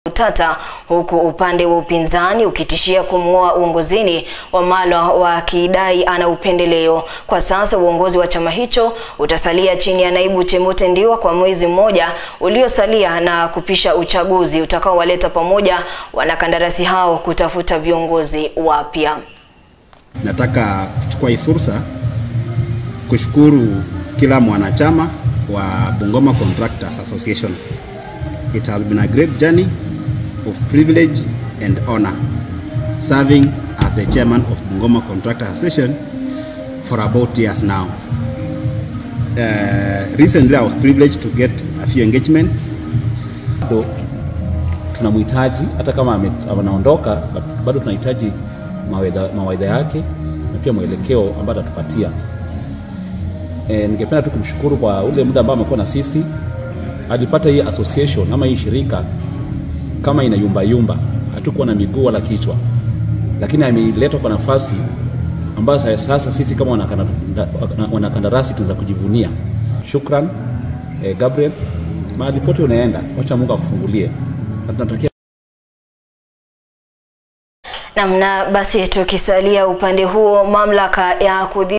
utata, huku upande wa upinzani ukitishia kumng'oa uongozini Wamalwa wakidai ana upendeleo. Kwa sasa uongozi wa chama hicho utasalia chini ya naibu Chemote Ndiwa kwa mwezi mmoja uliosalia na kupisha uchaguzi utakaowaleta pamoja wanakandarasi hao kutafuta viongozi wapya. Nataka kuchukua hii fursa kushukuru kila mwanachama wa Bungoma Contractors Association. It has been a great journey of privilege and honor serving as the chairman of Bungoma Contractors Association for about years now. Uh, recently I was privileged to get a few engagements. bado tunamhitaji hata kama ame- anaondoka, but- bado tunahitaji mawaidha mawaidha yake na pia mwelekeo ambayo atatupatia. E, ningependa tu kumshukuru kwa ule muda ambao amekuwa na sisi. Alipata hii association ama hii shirika kama ina yumba yumba, hatukuwa na miguu wala kichwa, lakini ameletwa kwa nafasi ambayo sa- sasa sisi kama wanakanda- wanakandarasi tunaweza kujivunia. Shukran eh, Gabriel, mahali pote unaenda, wacha Mungu akufungulie na tunatakia Namna basi, tukisalia upande huo, mamlaka ya kudhi